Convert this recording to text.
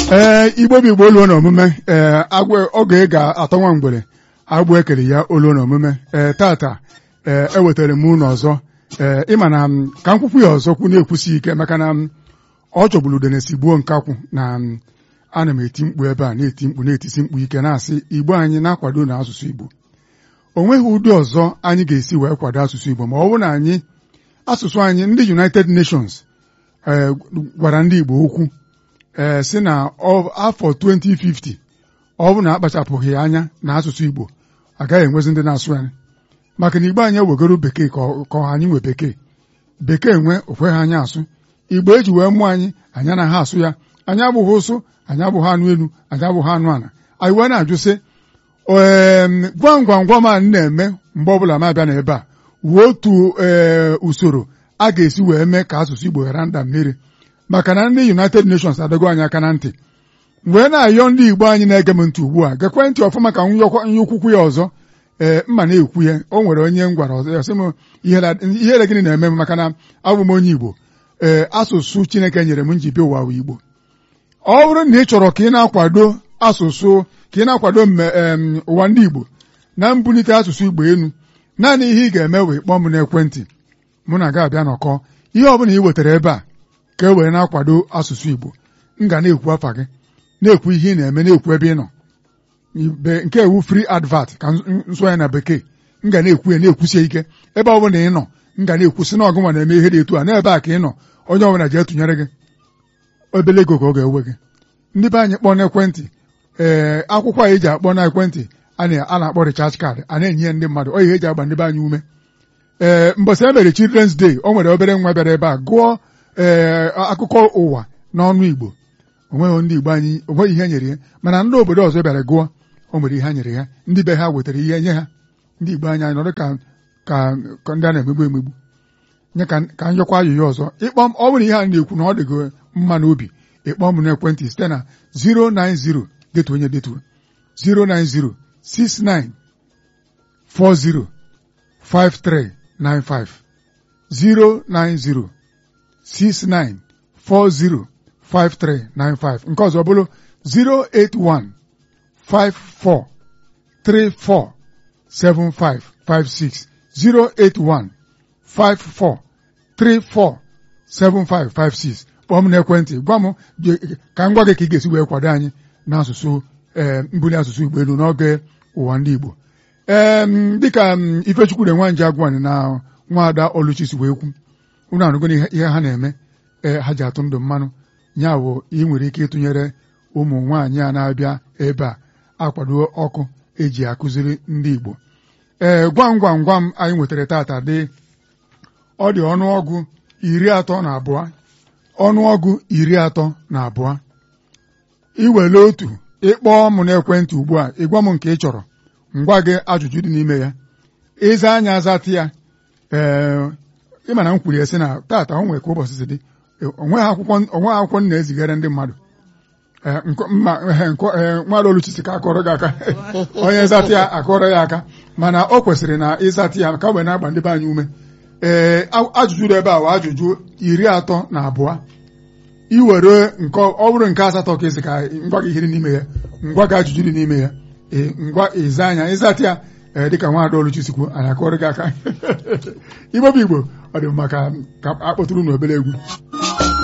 ee igbo bụ igbo oluo na omume ee agwọ oge ga-atọ nwa mgbere agbụ ekere ya oluo na omume ee tata ee ewetara m unu ọzọ ee ịma na m ka m kwukwu ya ọzọ kwu na-ekwusi ike maka na m ọ chọgburu udenesi gbuo nkakwụ na m ana m eti mkpu ebe a na-eti mkpu na-etisi mkpu ike na-asị igbo anyị na-akwado na asụsụ igbo o nweghị ụdị ọzọ anyị ga-esi wee kwado asụsụ igbo ma ọ bụrụ na anyị asụsụ anyị ndị United Nations ee gwara ndị igbo okwu ee si na afọ 2050 ọ bụ na akpachapụghị anya na asụsụ igbo agaghị enwezi ndị na-asụ anyị maka na igbo anyị ewegoro bekee ka anyị nwe bekee bekee nwe okweghị anyị asụ igbo eji wee mụọ anyị anyị anaghị asụ ya anyị abụghị ụsụ anyị abụghị anụ elu anyị abụghị anụ ala anyị wee na-ajụ sị ee gwam gwam gwam a na-eme mgbe ọbụla m abịa n'ebe a wuo otu ee usoro a ga-esi wee mee ka asụsụ igbo ghara nda mmiri maka na ndị United Nations adọgo anyị aka na ntị wee na-ayọ ndị igbo anyị na-ege m ntị ugbu a gekwe ntị ọfụma ka nye okwukwu ya ọzọ ee mma na-ekwu ya o nwere onye m gwara ọzọ ya sị m ihere gịnị na-eme m maka na abụ m onye igbo ee asụsụ Chineke nyere m nji bịa ụwa igbo ọ bụrụ na ị chọrọ ka ị na-akwado asụsụ ka ị na-akwado ụwa ndị igbo na mbulite asụsụ igbo elu naanị ihe ị ga-eme wee kpọọ m n'ekwentị mụ na ga-abịa nọkọ ihe ọ bụla ị wetara ebe a ka e were na-akwado asụsụ igbo m ga na-ekwu afa gị na-ekwu ihe ị na-eme na-ekwu ebe ị nọ nke ewu free advert ka nsọ ya na bekee m ga na-ekwu ya na-ekwusie ike ebe ọ bụla ị nọ m ga na-ekwusị na ọgụnwa na-eme ihe dị etu a n'ebe a ka ị nọ onye ọbụla ji etụnyere gị obele ego ka ọ ga-ewe gị ndị be anyị kpọọ n'ekwentị ee akwụkwọ a eji akpọ n'ekwentị a na-akpọ recharge card a na-enye ndị mmadụ ọ ihe eji agba ndị be anyị ume ee mbọsị e mere Children's Day o nwere obere nwa bịara ebe a gụọ ee akụkọ ụwa n'ọnụ Igbo onweghị ndị Igbo anyị onweghị ihe nyere ya mana ndị obodo ọzọ bịara gụọ o nwere ihe nyere ya ndị be ha wetara ihe nye ha ndị Igbo anyị anyị nọdụ ka ka ndị a na-emegbu emegbu nye ka njọkwa ayụya ọzọ ịkpọ m ọ bụrụ ihe a na-ekwu na ọ dịgo mma n'obi ịkpọ m n'ekwentị site na 090 detu onye detu 090 69 40 5395 090 69 40 5395 nke ọzọ bụrụ 081 54 34 7556 081 54 34 7556 kpọọ m n'ekwentị gwa m ka m gwa gị ka ị ga-esi wee kwado anyị n'asụsụ ee mbuli asụsụ Igbo elu n'oge ụwa ndị Igbo ee dịka Ifechukwu nwa nje agwani na nwaada Oluchi si wee kwu unu anụgo ihe ha na-eme ee ha ji atụ ndụ mmanụ ya bụ ị nwere ike ịtụnyere ụmụ nwaanyị a na-abịa ebe a akwado ọkụ eji akụziri ndị Igbo ee gwam gwam gwam anyị nwetara tata dị ọ dị ọnụọgụ iri atọ na abụọ ọnụọgụ iri atọ na abụọ iwere otu ịkpọọ m n'ekwentị ugbu a ịgwa m nke ị chọrọ ngwa gị ajụjụ dị n'ime ya ịza anya azatị ya ee ịma na m kwuru ya sị na tata o nwere ka ụbọchị si dị onweghị akwụkwọ m na-ezigara ndị mmadụ nwaada Oluchi ka akọrọ gị aka onye zatị ya akọrọ ya aka mana o kwesịrị na ịzatị ya ka wee na-agba ndị be anyị ume ee ajụjụ dị ebe a wa ajụjụ iri atọ na abụọ iwere nke ọ bụrụ nke asatọ ka esi ka ngwa gị ihe dị n'ime ya ngwa gị ajụjụ dị n'ime ya ee ngwa ịza anya ịzatị ya ee dịka nwaada Oluchi sikwu anyị akọrọ gị aka igbo bụ igbo ọ dị maka ka akpọtụrụ n'obere egwu